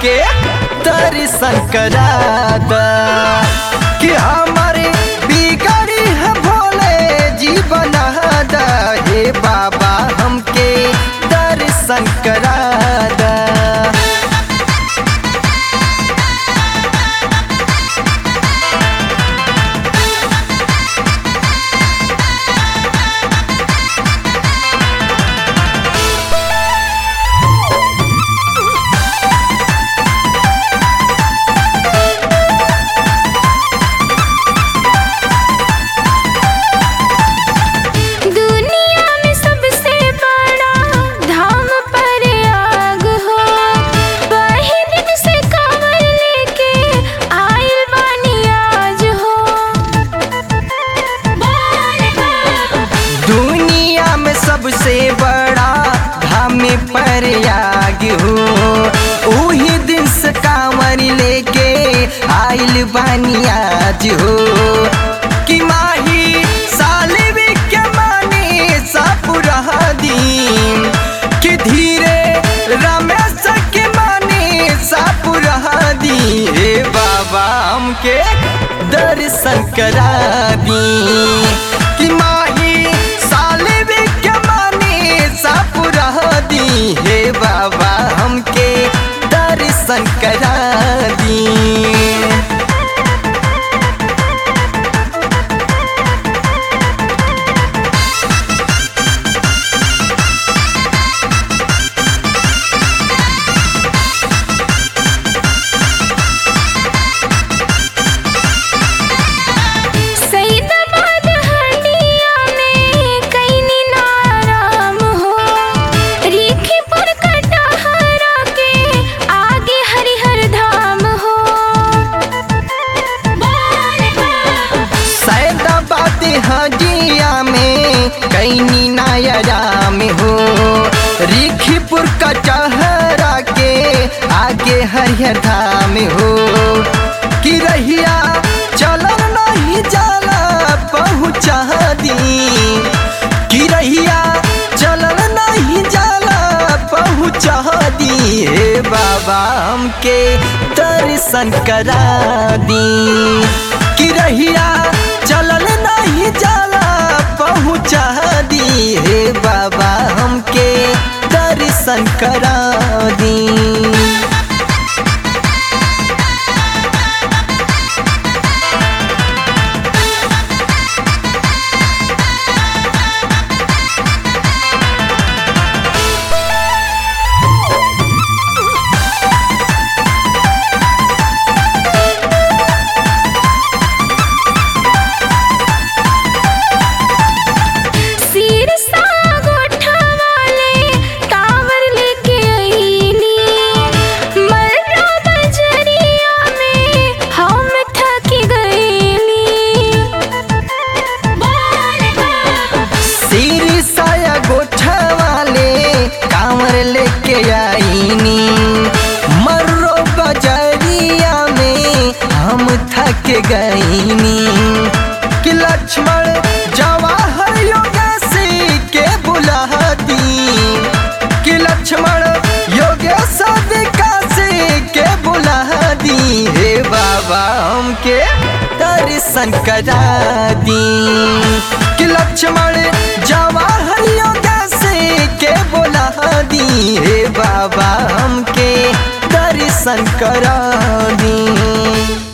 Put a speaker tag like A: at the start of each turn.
A: हमके दर्शन करा दा कि हमारे बिगड़ी है भोले जीवन दा हे बाबा हमके दर्शन करा दा
B: दुनिया में सबसे बड़ा धाम प्रयाग हो वही दिन से कांवर लेके आइल बानी आज हो
A: दुनिया में सबसे बड़ा धाम प्रयाग हो उही दिन से कांवर लेके आइल बानी आज हो कि माही सालिबी के मानी सपुरा दिन कि धीरे रमेश के मानी सपुरा दी हे बाबा हमके दर्शन करा दी कि माही सालिबी के मानी सपुरा दी हे बाबा हमके दर्शन करा दी
B: सईदाबाद हंडिया में कईनी नाराम हो रीखीपुर कटहरा के आगे हरिहर धाम हो
A: सैदाबाद हजिया में कैनी नायरा में हो रिखीपुर कचहरा के आगे हरिहर धाम हो कि रहिया चलन नहीं जाला पहुँचा दी कि रहिया चलन नहीं जाला पहुँचा दी हे बाबा हमके दर्शन करा दी कि रहिया चलन नहीं जाला पहुँचा दी हे बाबा हमके दर्शन करा दी
B: सिर सा गोठा वाले टावर लेके आईली मर्रा बजरिया में हम थक गईली
A: सिर साया गोठा वाले कांवर लेके आईनी मर्रो बजरिया में हम थक गईनी कि लक्ष्मण जवाहर योगेश के बुला दी कि लक्ष्मण योगेश विकास के बुला दी हे बाबा हमके दर्शन करा दी कि लक्ष्मण जवाहर योगेश के बुला दी हे बाबा हमके दर्शन करा दी